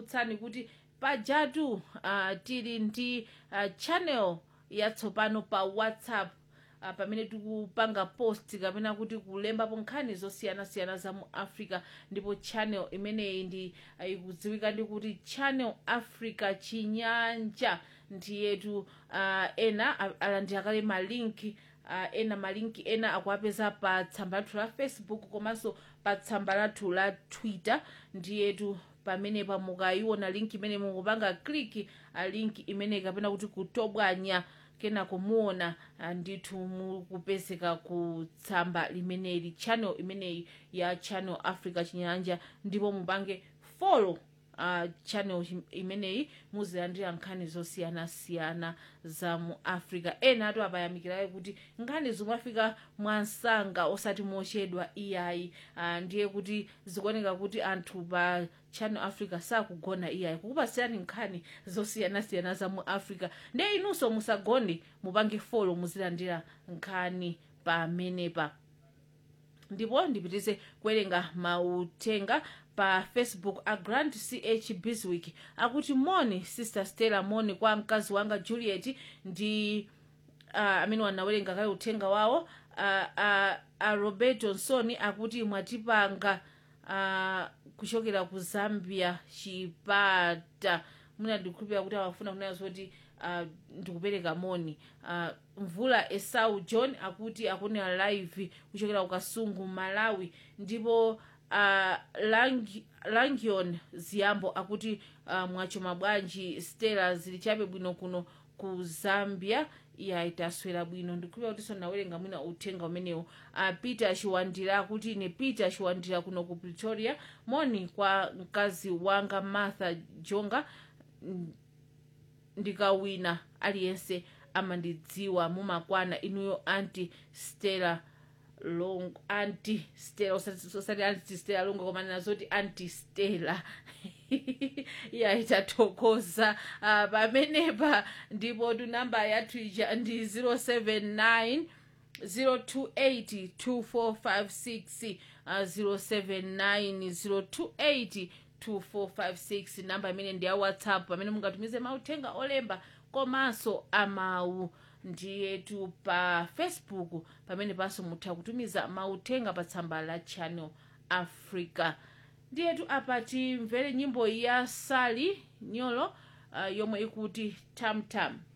kukumbutsani kuti pajatu uh, tili ndi uh, channel yatsopano pa whatsapp uh, pamene tikupanga post kapena kuti kulembapo nkhani zosiyanasiyana za mu africa ndipo channel imeneyi ndi uh, ikudziwika ndi kuti channel africa chinyanja ndiyetu uh, ena a- alandira kale malinki uh, ena malinki ena akuapeza pa tsamba lathu la facebook komanso pa tsamba lathu la twitter ndiyetu pamenepa mukayiona linki imene mukupanga kliki a linki imene kapena kuti kutobwanya kena kumuona ah, ndithu mukupezeka ku tsamba limeneli channel imeneyi ya channel africa chinyanja ndipo mupange follow uh, channel chim- imeneyi muzilandira nkhani zosiyanasiyana za mu africa ena atu apayamikirayo kuti nkhani zimafika mwansanga osati mochedwa iyayi uh, ndiye kuti zikuoneka kuti anthu pa channel africa sakugona iyayi kukupasirani nkhani zosiyanasiyana za mu africa ndiye inunso musagone mupange folo muzilandira nkhani pamenepa ndipo ndipitize kuwerenga mautenga pa facebook a grand ch biswick akuti moni sister stella moni kwa mkazi wanga juliet ndi uh, amene wanawerenga kale uthenga wawo uh, uh, uh, roberto nsoni akuti mwatipanga uh, kuchokera ku zambia chipata muna ndikukhulupira kuti awafuna kunena zoti uh, ndikupereka moni uh, mvula esau john akuti akunena live kuchokera ku kasungu malawi ndipo uh, Lang- langion ziyambo akuti uh, mwachoma bwanji stella zili chabe bwino kuno ku zambia iya itaswera bwino ndikukhulupira kuti sonawerenga mwina uthenga umenewu uh, peter chiwandira akuti ine peter chiwandira kuno ku pretoria moni kwa mkazi wanga martha jonga mm, ndikawina aliyense amandidziwa mumakwana inuyo anti stella long anti stella osati osati anti stella longo koma nazoti anti stella iya itathokoza uh, pamenepa ndipo tunamba yathu ija ndi 079 028 2456 uh, 079 028 2456 namba imene ndi ya whatsapp pamene mungatumize mauthenga olemba komanso amawu ndiyetu pa facebook pamene panso mutha kutumiza mauthenga pa tsamba la channel africa ndiyetu apa timvere nyimbo ya sali nyolo uh, yomwe ikuti tamtam